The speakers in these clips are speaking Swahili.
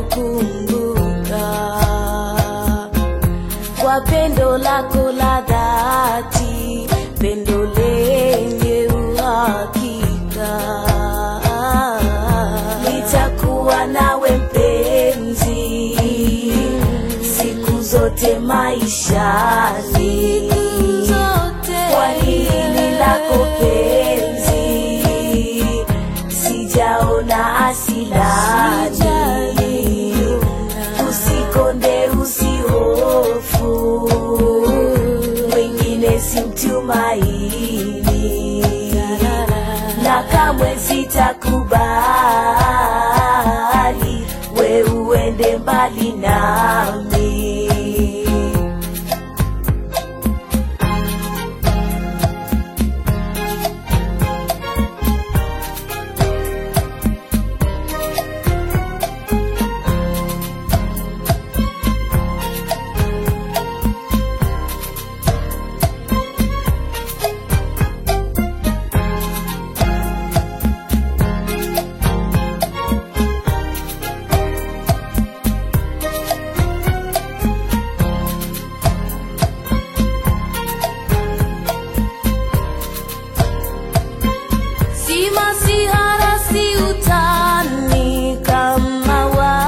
nitakukumbuka kwa pendo lako la dhati, pendo lenye uhakika. Nitakuwa nawe mpenzi siku zote maishani, kwa hili lako penzi sijaona asilani. Usikonde, usihofu, mwingine simtumaini, na kamwe sitakubali we uende mbali nami. Si masihara si utani kama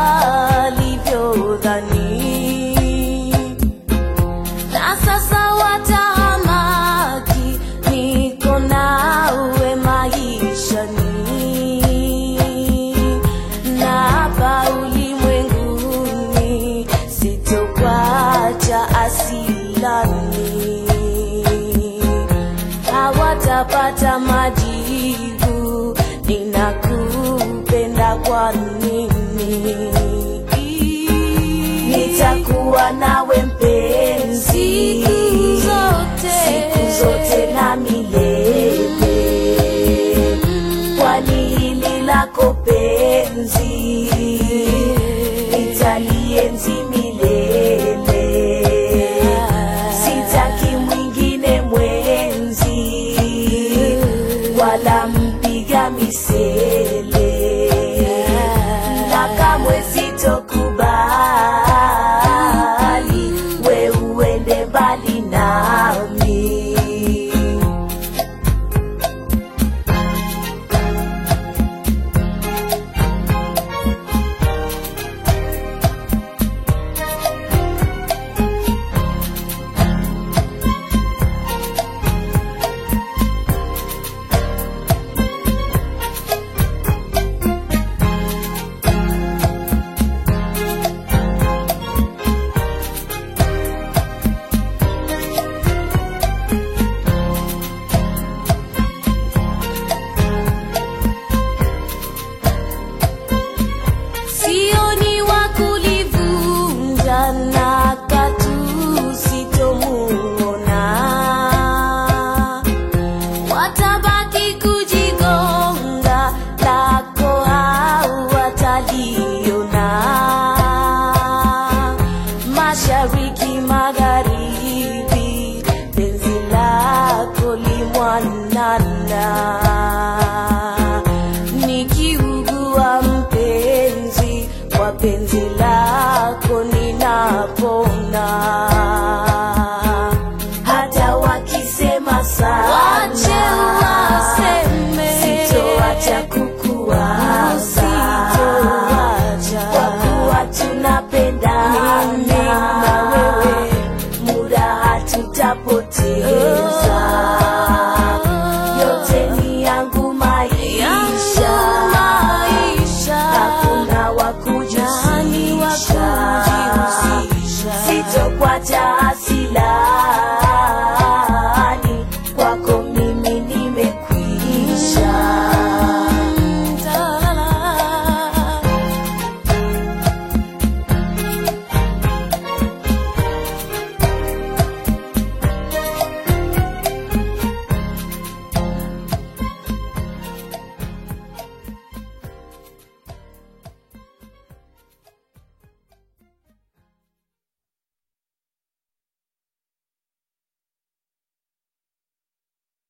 walivyodhani, na sasa watahamaki, niko nawe maishani, na hapa ulimwenguni sitokwacha asilani hawatapata majibu, ninakupenda kwa nini? Nitakuwa nawe mpenzi Siku zote. siku zote na milele, kwani hili lako penzi nitalienzi milele.